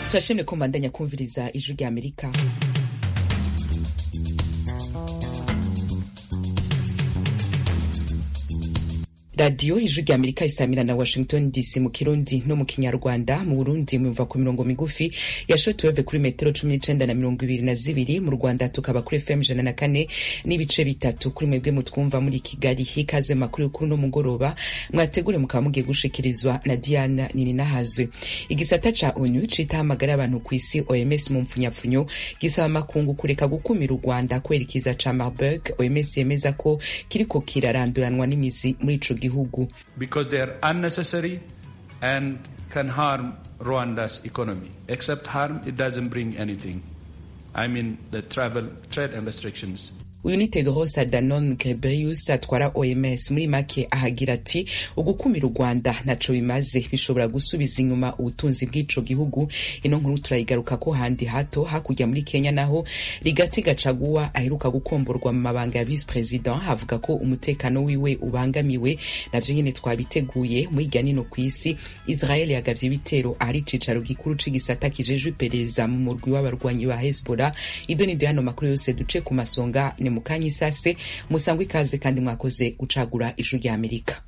turashimye ko mbandanya kumviriza ijwi rya amerika radiyo ijwi rya amerika isamira na washington dc mu kirundi no mu kinyarwanda mu burundi mumva ku mirongo migufi ya shortwave kuri metero cumi n'icenda na mirongo ibiri na zibiri mu rwanda tukaba kuri fm ijana na kane n'ibice bitatu kuri mwebwe mutwumva muri kigali hikaze makuru y'ukuru n'umugoroba mwategure mukaba mugiye gushikirizwa na diana nininahazwe igisata ca onu citaho amagara y'abantu ku isi oms mu mpfunyapfunyo gisaba amakungu kureka gukumira u rwanda kwerekeza ca marburg oms yemeza ko kiriko kiraranduranwa n'imizi muri ico gihugu because they are unnecessary and can harm Rwanda's economy. Except harm, it doesn't bring anything. I mean the travel, trade and restrictions. uyu ni tedros adhanom ghebreyesus atwara oms muri make ahagira ati ugukumira u rwanda ntaco bimaze bishobora gusubiza inyuma ubutunzi bw'ico gihugu ino nkuru turayigaruka ko handi hato hakurya muri kenya naho rigati gacaguwa aheruka gukomborwa mu mabanga ya vice president havuga ko umutekano wiwe ubangamiwe navyo nyene twabiteguye muri irya nino kw'isi israel yagavye ibitero ahari icicaro gikuru c'igisata kijejwe iperereza mu murwi w'abarwanyi ba hezbollah ido nido yano makuru yose duce ku masonga ni mu kanya isase musangwa ikaze kandi mwakoze gucagura ijwi rya amerika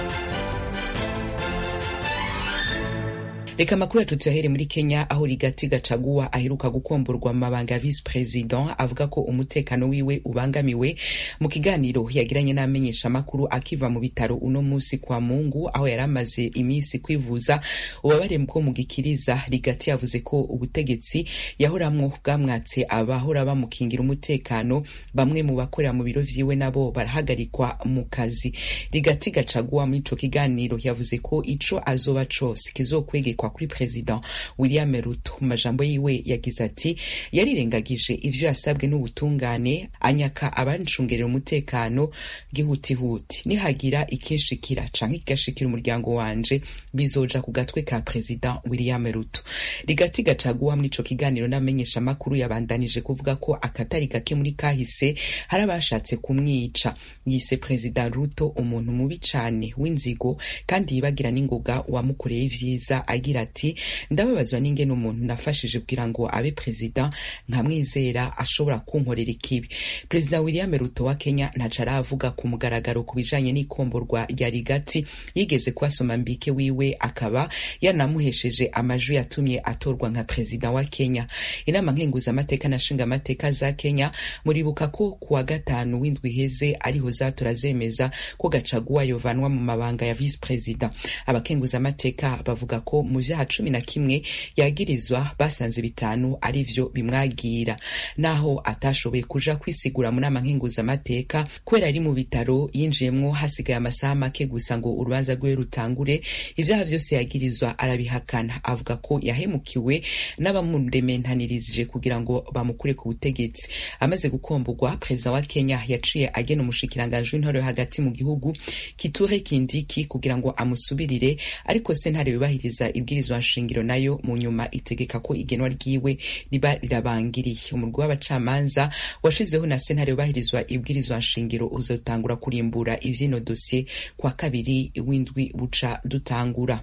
reka amakuru yacu tuyahere muri kenya aho rigati gacaguwa aheruka gukomborwa mu mabanga ya vice president avuga ko umutekano wiwe ubangamiwe mu kiganiro yagiranye n'amenyesha amakuru akiva mu bitaro uno musi kwa mungu aho yari amaze iminsi kwivuza ubabare bwo mu gikiriza rigati yavuze ko ubutegetsi yahoramwo bwamwatse abahora bamukingira umutekano bamwe mu bakorera mu biro vyiwe nabo barahagarikwa mu kazi rigati gacaguwa muri ico kiganiro yavuze ko ico azoba cose kizokwegekwa kuri president william ruto mu majambo yiwe yagize ati yarirengagije ivyo yasabwe n'ubutungane anyaka abancungerera umutekano gihutihuti nihagira ikinshikira canke kigashikira umuryango wanje bizoja ku gatwe ka president william ruto rigati gacaguwa muri ico kiganiro n'amenyesha amakuru yabandanije kuvuga ko akatari gake muri kahise hari abashatse kumwica yise president ruto umuntu mubi cane w'inzigo kandi yibagira n'ingoga wamukoreye ivyiza agira ati ndababazwa n'ingene umuntu nafashije kugira ngo abe perezida nkamwizera ashobora kunkorera ikibi perezida william ruto wa kenya ntaco aravuga ku mugaragaro ku bijanye n'ikomborwa rya rigati yigeze kubasoma mbike wiwe akaba yanamuhesheje amajwi yatumye atorwa nka perezida wa kenya inama nkenguzamateka na nshingamateka za kenya muribuka ko kuwa gatanu w'indwi iheze ariho zatora zemeza ko gacaguwa yovanwa mu mabanga ya vice perezida abakenguzamateka bavuga ko mu vyaha cumi na kimwe yagirizwa basanze bitanu ari vyo bimwagira naho atashoboye kuja kwisigura mu nama nkenguzamateka kubera ari mu bitaro yinjiyemwo hasigaye amasaha make gusa ngo urubanza rwiwe rutangure ivyaha vyose yagirizwa arabihakana avuga ko yahemukiwe n'abamurementanirije kugira ngo bamukure ku butegetsi amaze gukomborwa perezida wa kenya yaciye agena umushikiranganji w'intore yo hagati mu gihugu kiture kindiki kugira ngo amusubirire ariko sentare yubahiriza ibwirizwa nshingiro nayo mu nyuma itegeka ko igenwa ryiwe riba rirabangiriye umurwi w'abacamanza washizweho na sentare yubahirizwa ibwirizwa nshingiro uzotangura kurimbura ivyino dosiye kwa kabiri w'indwi buca dutangura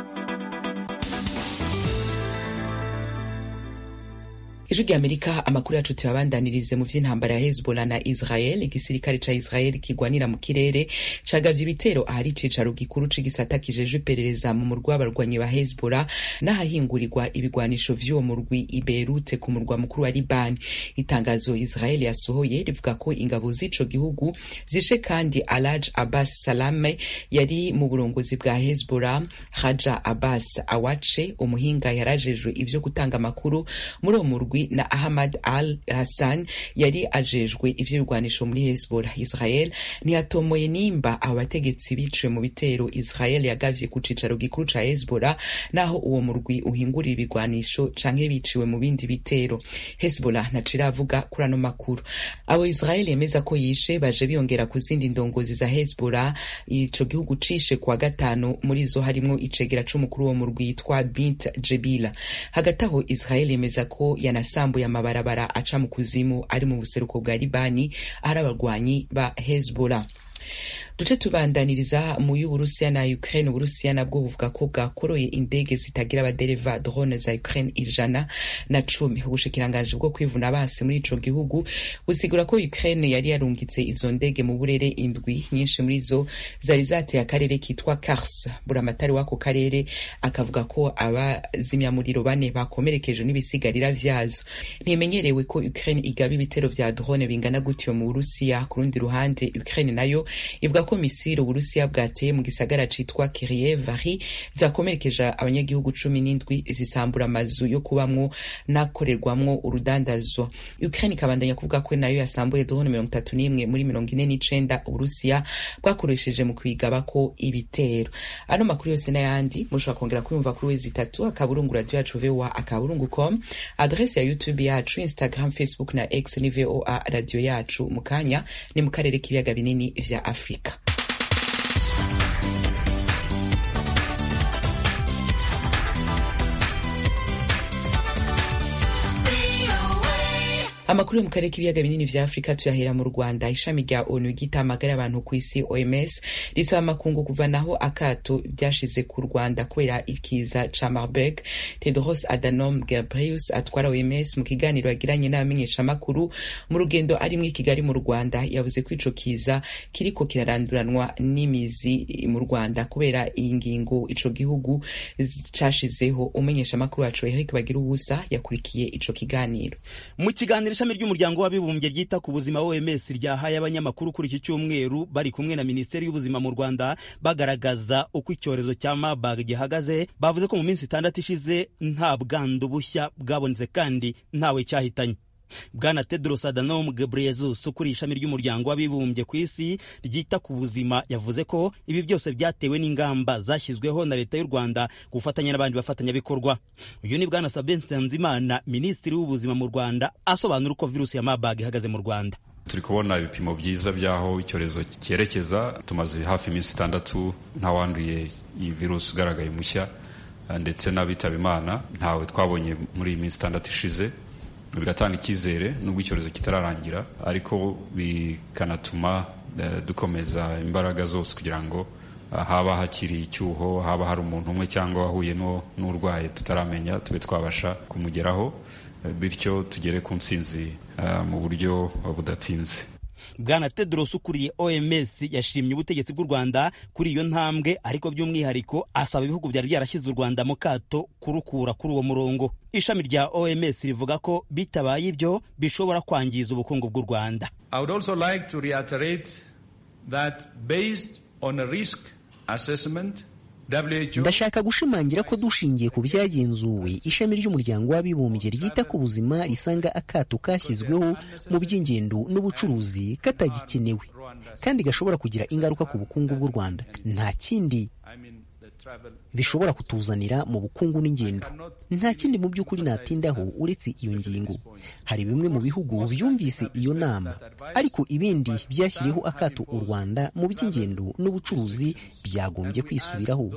ijwi rya amerika amakuru yacu tuyabandanirize mu vy'intambara ya hezbollah na israel igisirikare ca israel kigwanira mu kirere cagavye ibitero ahari icicaro gikuru c'igisata kijejwe iperereza mu murwi w'abarwanyi ba hezbollah n'ahahingurirwa ibigwanisho vy'uwo murwi i beirute ku murwa mukuru wa libani itangazo israel yasohoye rivuga ko ingabo z'ico gihugu zishe kandi alaj abbas salame yari mu burongozi bwa hezbollah haja abbas awace umuhinga yarajejwe ivyo gutanga amakuru muri uwo murwi na Ahmad al Hassan yari ajejwe ivy'ibigwanisho muri Hezbollah. Israel ntiyatomoye nimba abo bategetsi biciwe mu bitero Israel yagavye ku cicaro gikuru ca Hezbollah naho uwo murwi uhingurira ibigwanisho canke biciwe mu bindi bitero. Hezbollah ntaco iravuga kuri ano makuru. Abo Israel yemeza ko yishe baje biyongera ku zindi ndongozi za Hezbollah ico gihugu cishe kuwa gatanu muri zo harimwo icegera c'umukuru wo murwi yitwa Bint Jebila. Hagati aho Israel yemeza ko yana yasambuye amabarabara aca mu kuzimu ari mu buseruko bwa libani ahari abarwanyi ba hezbollah duce tubandaniriza mu y'uburusiya na ukraine uburusiya nabwo buvuga ko bwakoroye indege zitagira abadereva drone za ukraine ijana na cumi ubushikiranganji bwo kwivuna abansi muri ico gihugu busigura ko ukraine yari yarungitse izo ndege mu burere indwi nyinshi muri zo zari zateye akarere kitwa kars buramatari w'ako karere akavuga ko abazimyamuriro bane bakomerekeje n'ibisigarira vyazo ntimenyerewe ko ukraine igaba ibitero vya drone bingana gutyo mu burusiya ku rundi ruhande ukraine nayo ivuga ko misiri uburusiya bwateye mu gisagara citwa kirievari vyakomerekeje abanyagihugu cumi n'indwi zisambura amazu yo kubamwo n'akorerwamwo urudandazwa ukraine ikabandanya kuvuga ko nayo yasambuye drone mirongo itatu n'imwe muri mirongo ine n'icenda uburusiya bwakoresheje mu kwigabako ibitero ano makuru yose n'ayandi mushobora kongera kuyumva kuri wezi itatu akaburungu radio yacu voa akaburungu com adrese ya youtube yacu instagram facebook na x ni voa radio yacu mu kanya ni mu karere k'ibiyaga binini vya afurika amakuru yo mu karere k'ibiyaga binini vya afurika tuyahera mu rwanda ishami rya onu ry'itamagara abantu ku isi oms risaba amakungu kuvanaho akato byashize ku rwanda kubera ikiza ca marburg tedros adhanom ghebreyesus atwara oms mu kiganiro yagiranye n'abamenyeshamakuru mu rugendo arimwo i kigali mu rwanda yavuze ko ico kiza kiriko kiraranduranwa n'imizi mu rwanda kubera iyi ngingo ico gihugu cashizeho umumenyeshamakuru wacu eric bagira ubusa yakurikiye ico kiganiro mu kiganiro ishami ry'umuryango w'abibumbye ryita ku buzima OMS ryahaye abanyamakuru kuri iki cyumweru bari kumwe na Minisiteri y'Ubuzima mu Rwanda bagaragaza uko icyorezo cya Marburg gihagaze bavuze ko mu minsi itandatu ishize nta bwandu bushya bwabonetse kandi ntawe cyahitanye bwana tedros adhanom ghebreyesus ukuriye ishami ry'umuryango w'abibumbye ku isi ryita ku buzima yavuze ko ibi byose byatewe n'ingamba zashyizweho na leta y'u rwanda gufatanya n'abandi bafatanyabikorwa uyu ni bwana sabin nsanzimana minisitiri w'ubuzima mu rwanda asobanura uko virusi ya marburg ihagaze mu rwanda turi kubona ibipimo byiza by'aho icyorezo cyerekeza tumaze hafi iminsi itandatu ntawanduye iyi virusi ugaragaye mushya ndetse n'abitaba imana ntawe twabonye muri iyi minsi itandatu ishize bigatanga icyizere nubwo icyorezo kitararangira ariko bikanatuma dukomeza imbaraga zose kugira ngo haba hakiri icyuho haba hari umuntu umwe cyangwa wahuye n'urwaye tutaramenya tube twabasha kumugeraho bityo tugere ku nsinzi mu buryo budatinze bwana tedros ukuriye oms yashimye ubutegetsi bw'u rwanda kuri iyo ntambwe ariko by'umwihariko asaba ibihugu byari byarashyize u rwanda mu kato kurukura kuri uwo murongo ishami rya oms rivuga ko bitabaye ibyo bishobora kwangiza ubukungu bw'u rwanda I would also like to reiterate that based on a risk assessment ndashaka gushimangira ko dushingiye ku byagenzuwe ishami ry'umuryango w'abibumbye ryita ku buzima risanga akato kashyizweho mu by'ingendo n'ubucuruzi katagikenewe kandi gashobora kugira ingaruka ku bukungu bw'u rwanda nta kindi bishobora kutuzanira mu bukungu n'ingendo nta kindi mu by'ukuri natindaho uretse iyo ngingo hari bimwe mu bihugu byumvise iyo nama ariko ibindi byashyiriyeho akato u rwanda mu by'ingendo n'ubucuruzi byagombye kwisubiraho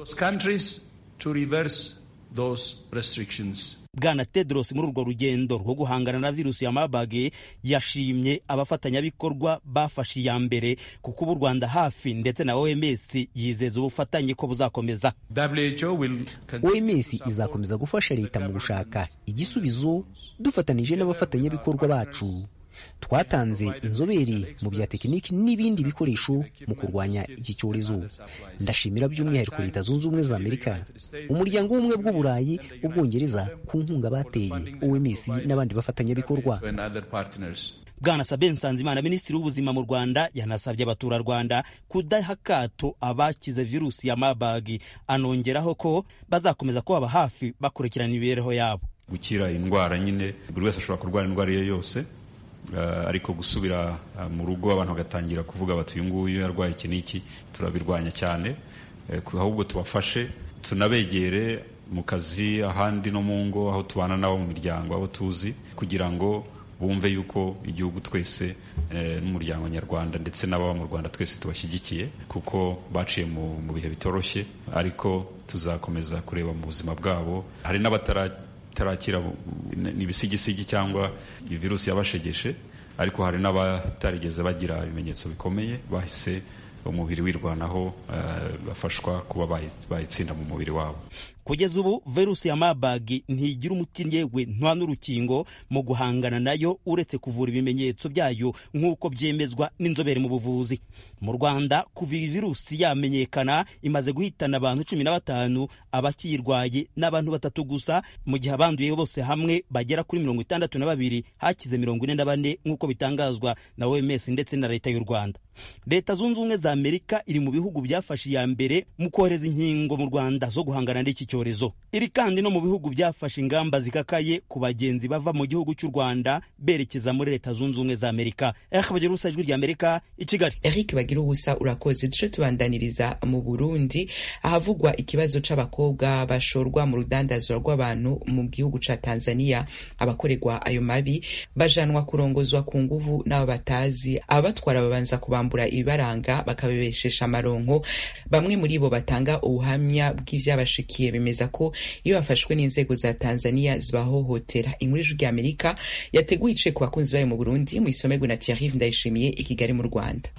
bwana tedros muri urwo rugendo rwo guhangana na virusi ya marburg yashimye abafatanyabikorwa bafashe iya mbere kuko ubu rwanda hafi ndetse na oms yizeza ubufatanye ko buzakomeza oms izakomeza gufasha leta mu gushaka igisubizo dufatanije n'abafatanyabikorwa bacu twatanze inzobere mu bya tekiniki n'ibindi bikoresho mu kurwanya iki cyorezo ndashimira by'umwihariko leta zunze ubumwe za amerika umuryango w'ubumwe bw'uburayi ubwongereza ku nkunga bateye oms n'abandi bafatanyabikorwa bwana sabe nsanzimana minisitiri w'ubuzima mu rwanda yanasabye abaturarwanda kudaha akato abakize virusi ya marburg anongeraho ko bazakomeza kubaba hafi bakurikirana imibereho yabo gukira indwara nyine buri wese ashobora kurwara indwara iyo yose ariko gusubira mu rugo abantu bagatangira kuvuga bati uyu nguyu yarwaye iki n'iki turabirwanya cyane ahubwo tubafashe tunabegere mu kazi ahandi no mu ngo aho tubana nabo mu miryango abo tuzi kugira ngo bumve yuko igihugu twese n'umuryango nyarwanda ndetse n'ababa mu rwanda twese tubashyigikiye kuko baciye mu bihe bitoroshye ariko tuzakomeza kureba mu buzima bwabo hari n'abatara tarakira ni ibisigisigi cyangwa iyi virusi yabashegeshe ariko hari n'abatarigeze bagira ibimenyetso bikomeye bahise umubiri wirwanaho bafashwa kuba bayitsinda mu mubiri wabo kugeza ubu virusi ya Marburg ntigira umuti yewe nta n'urukingo mu guhangana nayo uretse kuvura ibimenyetso byayo nk'uko byemezwa n'inzobere mu buvuzi mu Rwanda kuva iyi virusi yamenyekana imaze guhitana abantu cumi na batanu abakiyirwaye n'abantu batatu gusa mu gihe abanduye bose hamwe bagera kuri mirongo itandatu na babiri hakize mirongo ine na bane nk'uko bitangazwa na OMS ndetse na leta y'u Rwanda leta zunze ubumwe za Amerika iri mu bihugu byafashe iya mbere mu kohereza inkingo mu Rwanda zo guhangana n'iki cyorezo iri kandi no mu bihugu byafashe ingamba zikakaye ku bagenzi bava mu gihugu cy'u Rwanda berekeza muri leta zunze ubumwe za Amerika Eric bagira ubusa ijwi rya Amerika i Kigali Eric bagira ubusa urakoze duce tubandaniriza mu Burundi ahavugwa ikibazo c'abakobwa bashorwa mu rudandazwa rw'abantu mu gihugu ca Tanzania abakorerwa ayo mabi bajanwa kurongozwa ku nguvu n'abo batazi ababatwara babanza kubambura ibibaranga bakabibeshesha amaronko bamwe muri bo batanga ubuhamya bw'ivyabashikiye bemeza ko iyo bafashwe n'inzego za Tanzania zibahohotera inkuru y'ijwi ry'Amerika yateguye ice ku bakunzi bayo mu Burundi mu isomerwe na Thierry Ndayishimiye i Kigali mu Rwanda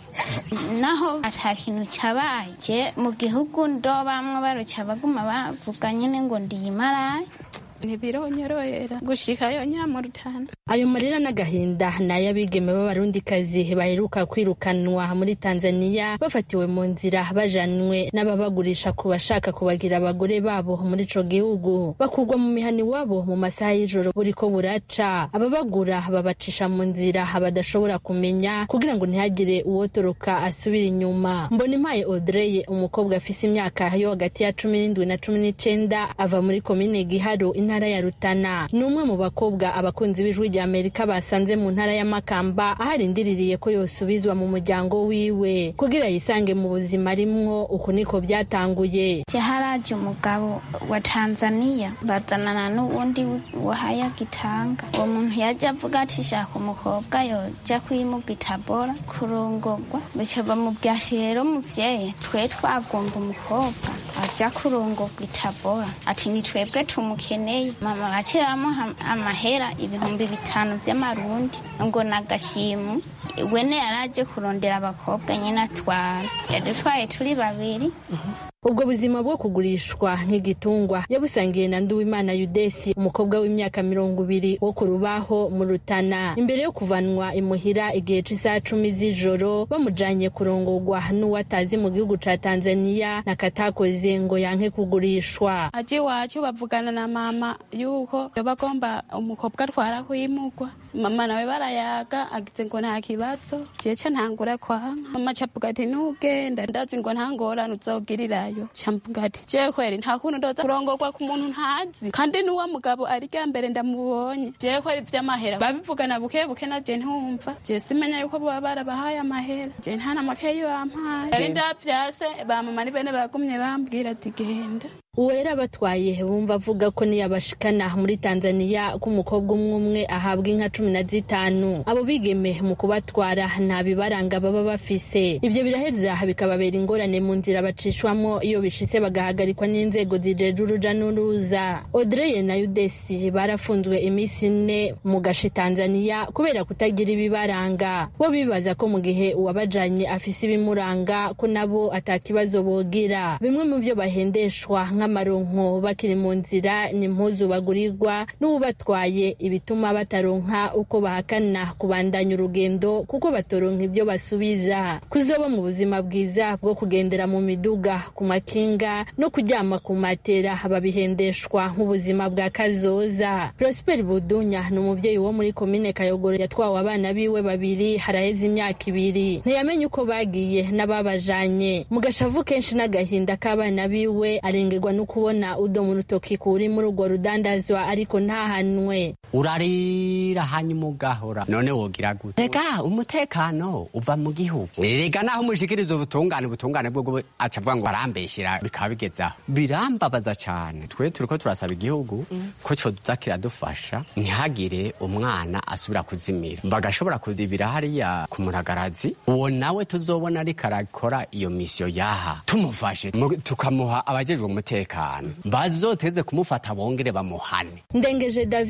naho ata kintu cyabaye mu gihugu ndo bamwe baruca baguma bavuga nyine ngo ndiyimaraye ntibironyorohera gushikayo nyamurutana ayo marira n'agahinda ni ay'abigeme b'abarundikazi baheruka kwirukanwa muri tanzaniya bafatiwe mu nzira bajanwe n'ababagurisha ku bashaka kubagira abagore babo muri ico gihugu bakurwa mu mihani wabo mu masaha y'ijoro buriko buraca ababagura babacisha mu nzira badashobora kumenya kugira ngo ntihagire uwotoroka asubira inyuma mbona impaye audrey umukobwa afise imyaka yo hagati ya cumi n'indwi na cumi n'icenda ava muri komine giharo intara ya Rutana ni umwe mu bakobwa abakunzi b'ijwi rya Amerika basanze mu ntara ya Makamba aho arindiriye ko yosubizwa mu muryango wiwe kugira yisange mu buzima arimwo uku niko byatanguye haraje umugabo wa Tanzania bazanana n'uwundi wahaya gitanga uwo muntu yaje avuga ati shaka umukobwa yoja kwimuga itabora kurongorwa bica bamubwira ati rero muvyeyi twe twagomba umukobwa aja kurongorwa itabora ati ni twebwe tumukeneye mama baciye bamuha amahera ibihumbi bitanu vy'amarundi ngo nagashimu wene yaraje kurondera abakobwa nyine atwara yadutwaye turi babiri ubwo buzima bwo kugurishwa nk'igitungwa yabusangiye na nduwimana yudesi umukobwa w'imyaka mirongo ibiri wo ku rubaho mu rutana imbere yo kuvanwa imuhira igihe c'isaha cumi z'ijoro bamujanye kurongorwa n'uwatazi mu gihugu ca tanzaniya nakatakoze ngo yanke kugurishwa aje iwacu bavugana na mama yuko bagomba umukobwa atwara kwimugwa mama nawe barayaga agize ngo nta kibazo jeca ntangura kwanka mama cavuga ati nugenda ndazi ngo nta ngorane uzogirirayo camvuga ati je kweri nta kuntu ndoza kurongorwa ku muntu ntazi kandi n'uwo mugabo ari rya mbere ndamubonye je kweri vy'amahera babivugana buke buke na je ntumva je simenya yuko boba barabahaye amahera je nta na makeyi bampaye yari ndavyase ba mama ni bene bagumye bambwira ati genda uwera batwaye bumva avuga ko niyabashikana muri tanzaniya ko umukobwa umwe umwe ahabwa inka cumi na zitanu abo bigeme mu kubatwara nta bibaranga baba bafise ibyo biraheza bikababera ingorane mu nzira bacishwamo iyo bishitse bagahagarikwa n'inzego zijeje uruja n'uruza odreye na yudesi barafunzwe iminsi ine mu gashi tanzaniya kubera kutagira ibibaranga bo bibaza ko mu gihe uwabajanye afise ibimuranga ko nabo atakibazo bogira bimwe mu byo bahendeshwa nk'amaronko bakiri mu nzira ni impuzu bagurirwa n'ubatwaye ibituma bataronka uko bahakana kubandanya urugendo kuko batoronka ibyo basubiza kuzoba mu buzima bwiza bwo kugendera mu miduga ku makinga no kuryama ku matera babihendeshwa nk'ubuzima bwa kazoza prosper budunya ni umubyeyi wo muri komine kayogoro yatwawe abana biwe babiri haraheze imyaka ibiri ntiyamenye uko bagiye n'ababajanye mu gashavu kenshi n'agahinda k'abana biwe arengerwa no kubona udomo urutoki kuri muri urwo rudandazwa ariko ntahanwe urarira hanyuma ugahora none wogira gute rega umutekano uva mu gihugu rega naho umushikiriza ubutungane ubutungane bwo acavuga ngo barambeshyira bikaba bigezaho birambabaza cyane twe turiko turasaba igihugu ko coza kiradufasha ntihagire umwana asubira kuzimira bagashobora kudibira hariya ku muragarazi uwo nawe tuzobona ariko arakora iyo misiyo yaha tumufashe tukamuha abajejwe umutekano bazoteze kumufata bongere bamuhane ndengeje david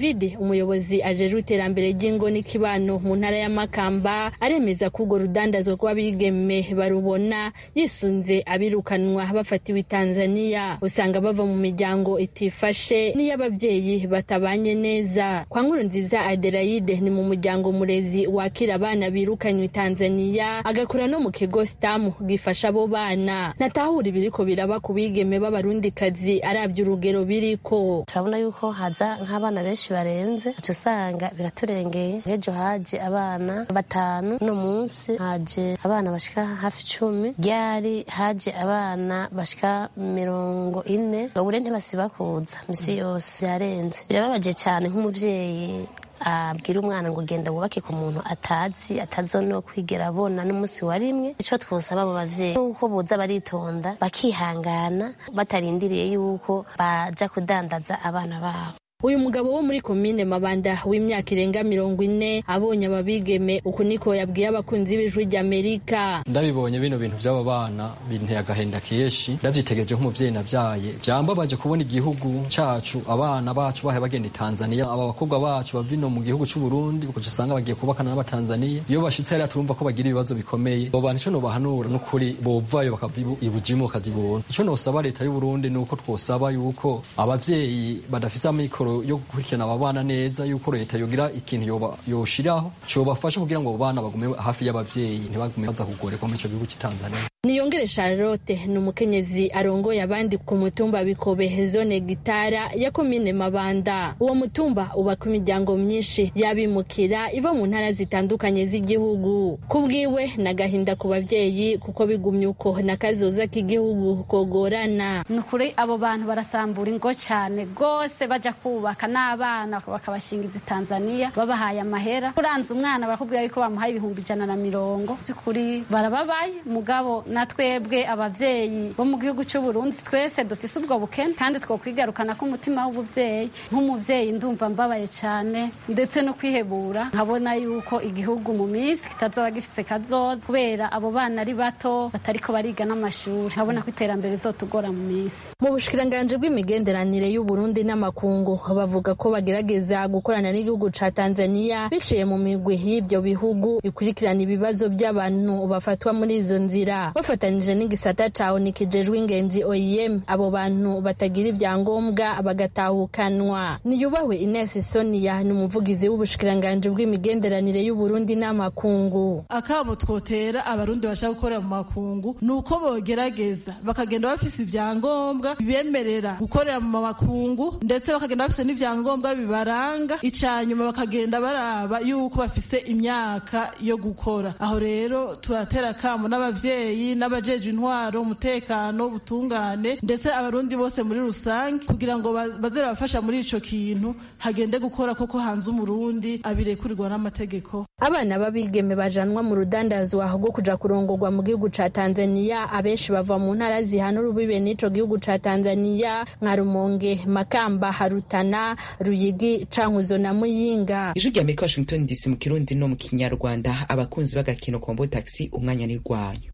umuyobozi ajejwe iterambere ry'ingo n'ikibano mu ntara ya makamba aremeza ko urwo rudandazwa rw'abigeme barubona yisunze abirukanwa bafatiwe i tanzaniya usanga bava mu miryango itifashe n'iy'ababyeyi batabanye neza kwa nkuru nziza adelaide ni mu muryango murezi wakira abana birukanywe i tanzaniya agakora no mu kigo sitamu gifasha abo bana natahura ibiriko biraba ku bigeme b'abarundikazi arabye urugero biriko turabona yuko haza nk'abana benshi barenze uca usanga biraturengeye ejo haje abana batanu uno munsi haje abana bashika hafi icumi ryari haje abana bashika mirongo ine gabure ntibasiba kuza misi yose yarenze birababaje cyane nk'umuvyeyi abwira umwana ngo genda wubake ku muntu atazi atazono kwigera abona n'umunsi wa rimwe ico twosaba abo bavyeyi nuko boza baritonda bakihangana batarindiriye yuko baja kudandaza abana babo uyu mugabo wo muri komine mabanda w'imyaka irenga mirongo ine abonye ababigeme uku niko yabwiye abakunzi b'ijwi ry'amerika ndabibonye bino bintu by'aba bana binteye agahenda kenshi ndavyitegereje nk'umuvyeyi navyaye vyambabaje kubona igihugu cacu abana bacu bahe bagenda i tanzaniya aba bakobwa bacu bava ino mu gihugu c'uburundi ukaca usanga bagiye kubakana n'abatanzaniya iyo bashitse hariya turumva ko bagira ibibazo bikomeye abo bantu ico nobahanura n'ukuri bovayo bakava ibujimu bakazibona ico nosaba leta y'uburundi ni uko twosaba yuko abavyeyi badafise amikoro yo gukurikirana aba bana neza yuko leta yogira ikintu yoshiraho cobafasha kugira ngo abo bana bagume hafi y'abavyeyi ntibagume baza kugorerwa muri ico gihugu c'Tanzania niyongere charlotte ni umukenyezi arongoye abandi ku mutumba bikobe zone gitara ya komine mabanda uwo mutumba ubaka imiryango myinshi y'abimukira iva mu ntara zitandukanye z'igihugu ku bwiwe n'agahinda ku babyeyi kuko bigumye uko n'akazoza k'igihugu kogorana ni ukuri abo bantu barasambura ingo cyane rwose bajya kubaka n'abana bakabashingiza i tanzaniya babahaye amahera uranze umwana barakubwira yuko bamuhaye ibihumbi ijana na mirongo si kuri barababaye mugabo na twebwe abavyeyi bo mu gihugu cy'u Burundi twese dufise ubwo bukene kandi twokwigarukana ko umutima w'ubuvyeyi nk'umuvyeyi ndumva mbabaye cyane ndetse no kwihebura nkabona yuko igihugu mu minsi kitazoba gifise kazoza kubera abo bana ari bato batariko bariga n'amashuri nkabona ko iterambere rizotugora mu minsi mu bushikiranganji bw'imigenderanire y'u Burundi n'amakungu bavuga ko bagerageza gukorana n'igihugu ca Tanzania biciye mu migwi y'ibyo bihugu ikurikirana ibibazo by'abantu bafatwa muri izo nzira bafatanije n'igisata ca ONU kijejwe ingenzi OIM abo bantu batagira ibyangombwa bagatahukanwa niyubahwe Ines Sonia ni umuvugizi w'ubushikiranganji bw'imigenderanire y'u Burundi n'amakungu akabo twotera abarundi bashaka gukorera mu makungu ni uko bogerageza bakagenda bafise ibyangombwa bibemerera gukorera mu makungu ndetse bakagenda bafise n'ibyangombwa bibaranga icanyuma bakagenda baraba yuko bafise imyaka yo gukora aho rero turatera kamo n'abavyeyi n'abajeje intwaro umutekano ubutungane ndetse abarundi bose muri rusange kugira ngo baze babafasha muri ico kintu hagende gukora koko hanze umurundi abirekurirwa n'amategeko abana b'abigeme bajanwa mu rudandazwa rwo kuja kurongorwa mu gihugu ca Tanzania abenshi bava mu ntara zihana urubibe n'ico gihugu ca Tanzania nka Rumonge Makamba Harutana Ruyigi Cankuzo na Muyinga ijwi rya Amerika Washington DC mu kirundi no mu kinyarwanda abakunzi b'agakino kombo taxi umwanya ni rwanyu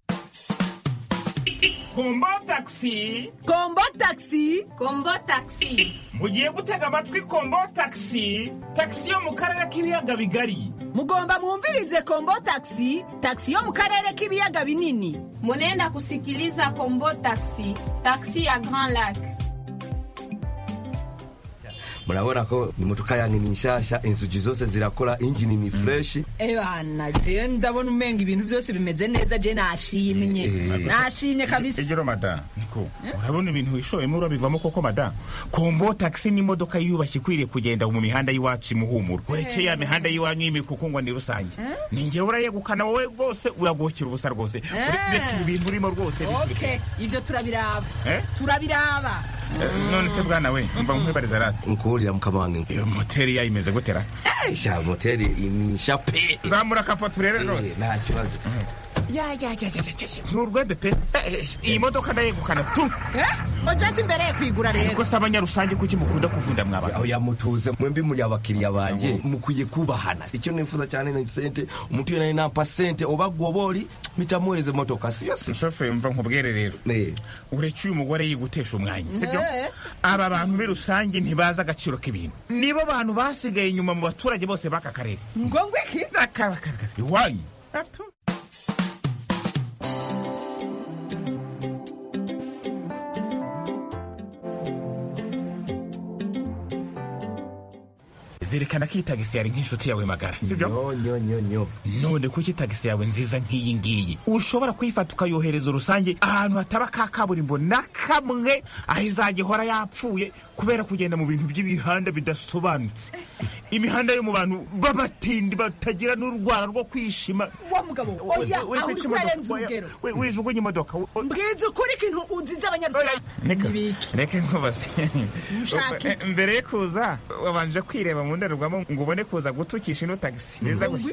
kombo taxi kombo taxi kombo taxi mugiye gutega amatwi kombo taxi taxi yo mu karere k'ibiyaga bigari mugomba mwumvirize kombo taxi taxi yo mu karere k'ibiyaga binini munenda kusikiliza kombo taxi taxi ya grand lac murabona ko imodoka yanyu ni nshasha inzugi zose zirakora injini ni fresh ebana je ndabona umenga ibintu byose bimeze neza je nashimye nashimye kabisa egero mada niko urabona ibintu wishoyemo urabivamo koko mada kombo taxi ni imodoka yubashye ikwiriye kugenda mu mihanda y'iwacu imuhumuro uretse ya mihanda y'iwanyu y'imikuku ngo ni rusange ninjye urayegukana wowe rwose uragokera ubusa rwose reka ibintu urimo rwose okay ivyo turabiraba turabiraba none se bwana we mva nkwibariza rata nkuburira mukamana iyo moteri yayo imeze gutera sha moteri imisha pe zamura kapo turebe rwose nta kibazo ya ya ya ya ya ni urwede pe Eh, iyi modoka ndayegukana tu ojasi imbere ye kwigura rero ariko se abanyarusange kuki mukunda kuvunda mwaba oya mutuze mwembi muri abakiriya banje mukwiye kubahana icyo nifuza cyane ni sente umuntu iyo nari nampa sente oba goboli mitamuhereze motoka siyo se shoferi mva nkubwire rero ureke uyu mugore yigutesha umwanya sibyo Eh. aba bantu muri rusange ntibazi agaciro k'ibintu nibo bantu basigaye inyuma mu baturage bose b'aka karere ngo ngwiki iwanyu zerekana ko iyi tagisi yari nk'inshuti yawe magara sibyo nyo nyo nyo none kuki tagisi yawe nziza nk'iyi ngiyi ushobora kuyifata ukayohereza rusange ahantu hataba ka kaburimbo na kamwe aho izajya ihora yapfuye kubera kugenda mu bintu by'imihanda bidasobanutse imihanda yo mu bantu b'abatindi batagira n'urwara rwo kwishima wa mugabo oya aho uri kurenza urugero wijugunye imodoka mbwiza ukuri ikintu uzize abanyarusange Reka reka nkubaze Ushaka iki? mbere yo kuza wabanje kwireba mu ndorerwamo ngo ubone kuza gutukisha ino tagisi nziza gusa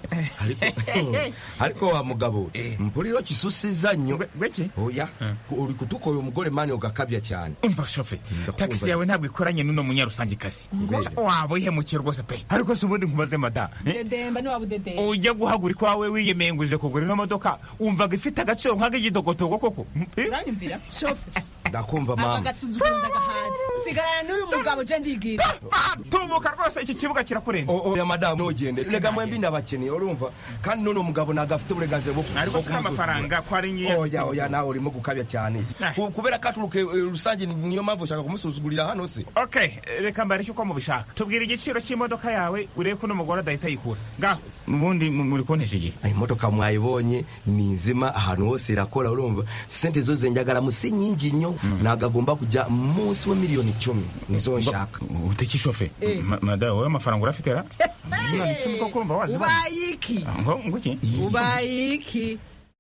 ariko wa mugabo mpuliro kisusiza nnyo oya uri kutukoya umugore mani ogakabya cyane umva shofe tagisi yawe ntabwo ikoranye n'uno munyarusange kasi waba uyihemukiye rwose pe ariko si ubundi nkubaze mada eh? dedemba ntiwabudedemba ujya guhagura iwawe wiyemeye ngo uje kugura ino modoka wumvaga ifite agaciro nk'ak'igidogotogo koko Eh? uranyumvira shofe ndakumva aka mama gasuzuguro ndagahaze sigarana n'uyu mugabo je ndigira tumuka rwose iki kibuga kirakurenze oya madamu ntugende rega mwembi ndabakeneye urumva kandi none umugabo ntabwo afite uburenganzira bwo ariko si amafaranga ko ari nyiye oya oya nawe urimo gukabya cyane Ku- kubera ko aturuke eh, rusange niyo mpamvu ushaka kumusuzugurira hano se okay reka mbareke uko mubishaka tubwira igiciro cy'imodoka yawe urebe ko n'umugore adahita yikura ngaho ubundi mu- muri kontesha igihe imodoka mwayibonye ni nzima ahantu hose irakora urumva sente zo zenjagara musi nyingi nnyo ntabwo agomba kujya munsi wa miliyoni icumi nizo nshaka uteki shofe Eh. Ma- mada wowe amafaranga urafite ra miliyoni icumi koko urumva wazibona ubaye iki ngo nguki ubaye iki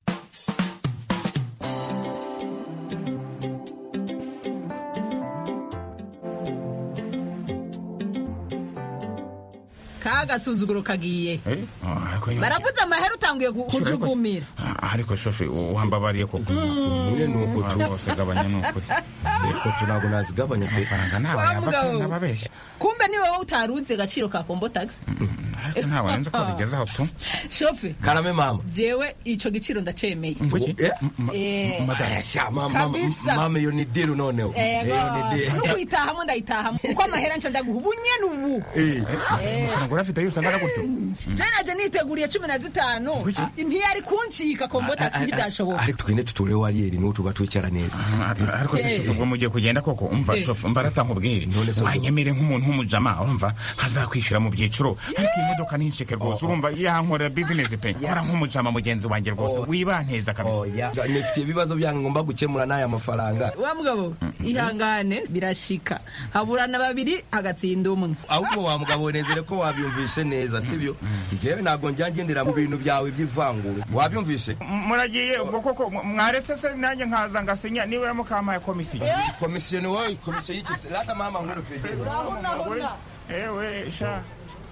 ka gasuzuguro kagiye Eh? Ah, ariko nyine- baravuze amahera utanguye gu- kujugumira Ah, ariko shofe wambabariye koko nyine ni uko tu rwose gabanya ni ukuri ariko tu ntabwo nazigabanya pe amafaranga ntawe Wa yava mugabo. n'ababeshya kumbe ni wowe utaruzi agaciro ka kombo taxi ariko ntawe nzi ko bigeze aho tu shofe karame mama jewe ico giciro ndacemeye nguki Eh, Asha, mama Kabisa. mama iyo ni diru noneho ego iyo ni diru nukuyitahamo ndayitahamo uko amahera nca ndaguha ubu nyene ubu Eh. amafaranga urafite yose angana gutyo je naje niteguriye cumi na zitanu ntiyari kuncika kombo taxi ntibyashoboka ariko tugende tutore wariyeri niwo tuba twicara neza ariko se shofe ubwo mugiye kugenda koko umva Eh. shofe umva aratamubwire wanyemere nk'umuntu w'umujama urumva hazakwishyura mu byiciro ariko iyi modoka ntincike rwose urumva yankorera bizinesi pe kora nk'umujama mugenzi wanjye rwose wibanteza kabisa nifitiye ibibazo byange ngomba gukemura n'aya mafaranga wa mugabo ihangane birashika haburana babiri hagatsinda umwe ahubwo wa mugabo nezere ko wabyumvishe neza sibyo njyewe ntabwo njya ngendera mu bintu byawe by'ivangura wabyumvishe muragiye ubwo koko mwaretse se nanjye nkaza ngasinya niba mukampaye komisiyo komisiyo ni wowe komisiyo y'iki se rata mama nkuru perezida ewe sha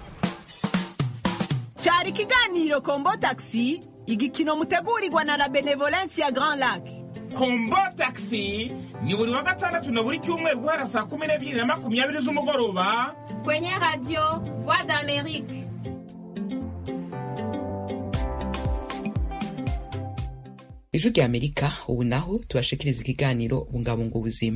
cyari ikiganiro kombo taxi igikino mutegurirwa na la benevolence ya grand lac kombo taxi ni buri wa gatandatu na buri cyumweru guhera saa kumi n'ebyiri na makumyabiri z'umugoroba Kwenye radio Voix d'Amérique. ijwi rya amerika ubu naho tubashikiriza ikiganiro bungabunga ubuzima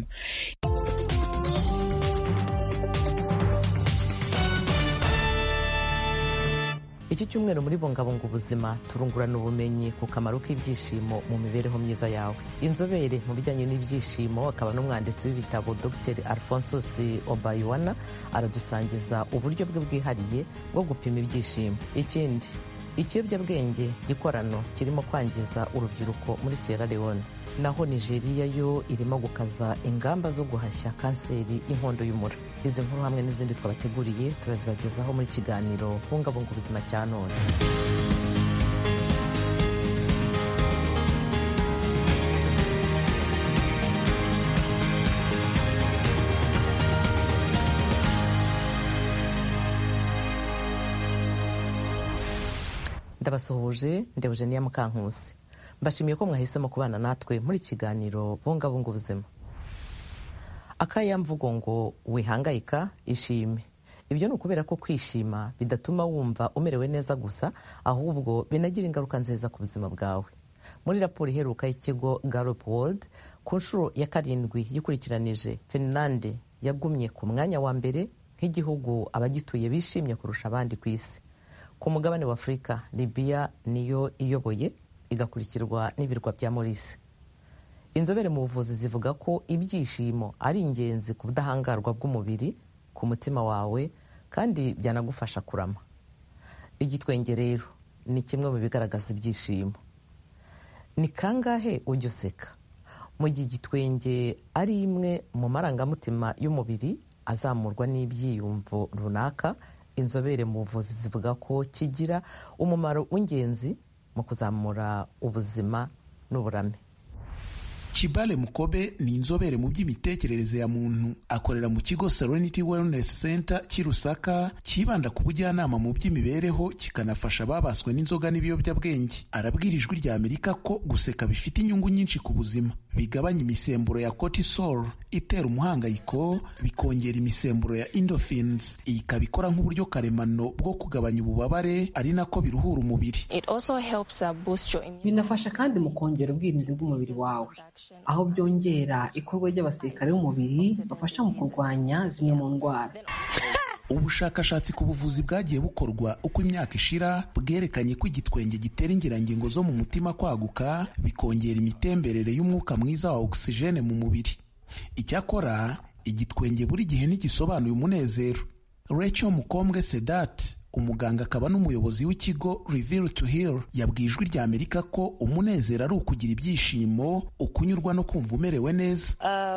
iki cyumweru muri bungabunga ubuzima turungurana ubumenyi ku kamaro k'ibyishimo mu mibereho myiza yawe inzobere mu bijyanye n'ibyishimo akaba n'umwanditsi w'ibitabo dr alphonsus obayuwana aradusangiza uburyo bwe bwihariye bwo gupima ibyishimo ikindi ikiyobyabwenge gikorano kirimo kwangiza urubyiruko muri sierra leone naho nigeria yo irimo gukaza ingamba zo guhashya kanseri y'inkondo y'umura izi nkuru hamwe n'izindi twabateguriye turazibagezaho muri kiganiro bungabunga ubuzima cya none ndabasuhuje ndebuje niya mukankusi mbashimiye ko mwahisemo kubana natwe muri kiganiro bungabunga ubuzima akayamvugo ngo wihangayika ishime ibyo ni ukubera ko kwishima bidatuma wumva umerewe neza gusa ahubwo binagira ingaruka nziza ku buzima bwawe muri raporo iheruka y'ikigo Gallup World ku nshuro ya karindwi yikurikiranije finlande yagumye ku mwanya wa mbere nk'igihugu abagituye bishimye kurusha abandi ku isi ku mugabane wa afurika libiya niyo iyoboye igakurikirwa n'ibirwa bya morisi inzobere mu buvuzi zivuga ko ibyishimo ari ingenzi ku budahangarwa bw'umubiri ku mutima wawe kandi byanagufasha kurama igitwenge rero ni kimwe mu bigaragaza ibyishimo ni kangahe ujya useka mu gihe igitwenge ari imwe mu marangamutima y'umubiri azamurwa n'ibyiyumvo runaka inzobere mu buvuzi zivuga ko kigira umumaro w'ingenzi mu kuzamura ubuzima n'uburame Chibale Mukobe ni inzobere mu by'imitekerereze ya muntu akorera mu kigo Serenity Wellness Center cy'i Lusaka cyibanda ku bujyanama mu by'imibereho kikanafasha ababaswe n'inzoga n'ibiyobyabwenge arabwira ijwi rya Amerika ko guseka bifite inyungu nyinshi ku buzima bigabanya imisemburo ya cortisol itera umuhangayiko bikongera imisemburo ya endorphins iyi ikaba ikora nk'uburyo karemano bwo kugabanya ububabare ari nako biruhura umubiri binafasha kandi mu kongera ubwirinzi bw'umubiri wawe aho byongera ikorwa ry'abasirikare b'umubiri bafasha mu kurwanya zimwe mu ndwara ubushakashatsi ku buvuzi bwagiye bukorwa uko imyaka ishira bwerekanye ko igitwenge gitera ingirangingo zo mu mutima kwaguka bikongera imitemberere y'umwuka mwiza wa ogisijene mu mubiri icyakora igitwenge buri gihe ntigisobanuye umunezero Rachel mukombwe sedat umuganga akaba n'umuyobozi w'ikigo Reveal to Heal yabwiye ijwi rya Amerika ko umunezero ari ukugira ibyishimo ukunyurwa no kumva umerewe neza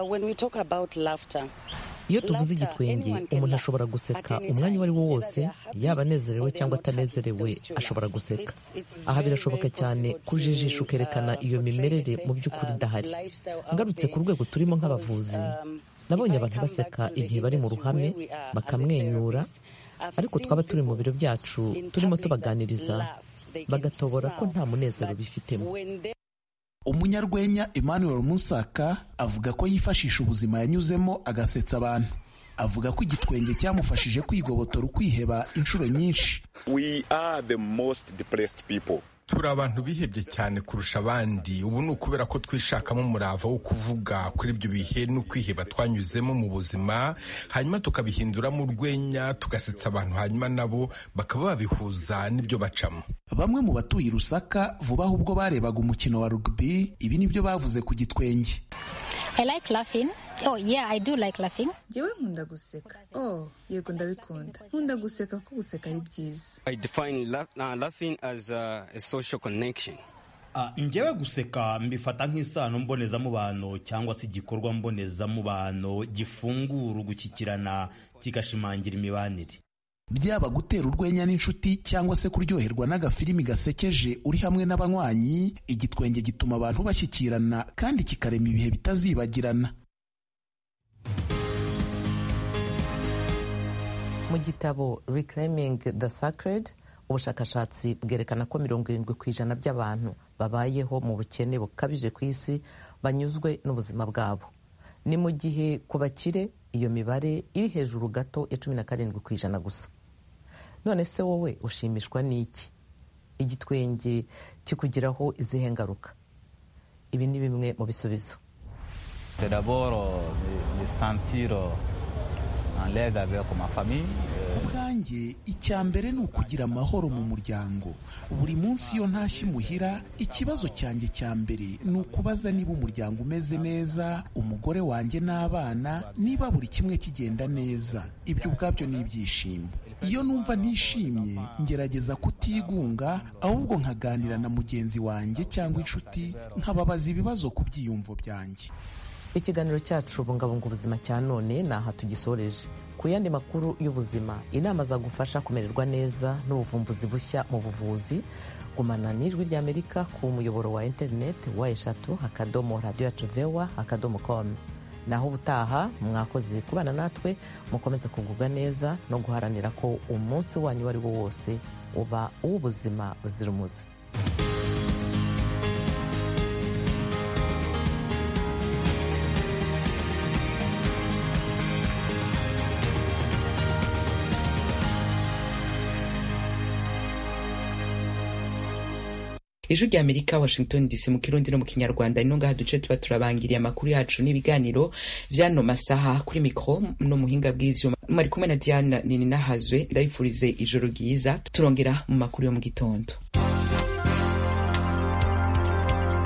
iyo tuvuze igitwenge umuntu ashobora guseka umwanya uwo ari wo wose yaba anezerewe cyangwa atanezerewe ashobora guseka aha birashoboka cyane kujijisha ukerekana iyo mimerere mu by'ukuri idahari ngarutse ku rwego turimo nk'abavuzi nabonye abantu baseka igihe bari mu ruhame bakamwenyura ariko twaba turi mu biro byacu turimo tubaganiriza bagatobora ko nta munezero bifitemo umunyarwenya emmanuel musaka avuga ko yifashisha ubuzima yanyuzemo agasetsa abantu avuga ko igitwenge cyamufashije kwigobotora ukwiheba inshuro nyinshi we are the most depressed people turi abantu bihebye cyane kurusha abandi ubu ni ukubera ko twishakamo umurava wo kuvuga kuri ibyo bihe n'ukwiheba twanyuzemo mu buzima hanyuma tukabihinduramo urwenya tugasetsa abantu hanyuma nabo bakaba babihuza n'ibyo bacamo bamwe mu batuye i rusaka vuba aho ubwo barebaga umukino wa rugby ibi nibyo bavuze ku gitwenge I like laughing. Oh yeah, I do like laughing. Jewe nkunda guseka. Oh, yego ndabikunda. Nkunda guseka ko guseka ari byiza. I define la uh, laughing as a, a social connection. Uh, njyewe guseka mbifata nk'isano mbonezamubano cyangwa se igikorwa mbonezamubano gifungura ugushyikirana kigashimangira imibanire byaba gutera urwenya n'inshuti cyangwa se kuryoherwa n'agafilimi gasekeje uri hamwe n'abanywanyi igitwenge gituma abantu bashyikirana kandi kikarema ibihe bitazibagirana mu gitabo reclaiming the sacred ubushakashatsi bwerekana ko mirongo irindwi ku ijana by'abantu babayeho mu bukene bukabije ku isi banyuzwe n'ubuzima bwabo ni mu gihe ku bakire iyo mibare iri hejuru gato ya cumi na karindwi ku ijana gusa none se wowe ushimishwa n'iki igitwenge kikugiraho izihe ngaruka ibi ni bimwe mu bisubizo ubwanjye icya mbere ni ukugira amahoro mu muryango buri munsi iyo ntashye imuhira ikibazo cyanjye cya mbere ni ukubaza niba umuryango umeze neza umugore wanjye n'abana niba buri kimwe kigenda neza ibyo ubwabyo ni ibyishimo iyo numva ntishimye ngerageza kutigunga ahubwo nkaganira na mugenzi wanjye cyangwa inshuti nkababaza ibibazo ku byiyumvo byanjye ikiganiro cyacu bungabunga ubuzima cya none ni aha tugisoreje ku yandi makuru y'ubuzima inama zagufasha kumererwa neza n'ubuvumbuzi bushya mu buvuzi gumana n'ijwi ry'amerika ku muyoboro wa interineti wa eshatu akadomo radiyo yacu vewa akadomo komu naho ubutaha mwakoze kubana natwe mukomeze kugubwa neza no guharanira ko umunsi wanyu uwo ari wo wose uba uw'ubuzima buzira umuze ijwi rya amerika washington dc mu kirundi no mu kinyarwanda ino ngaha duce tuba turabangiriye amakuru yacu n'ibiganiro vy'ano masaha kuri mikro no muhinga bw'ivyuma mwari kumwe na diana nini nahazwe ndabifurize ijoro ryiza turongera mu makuru yo mu gitondo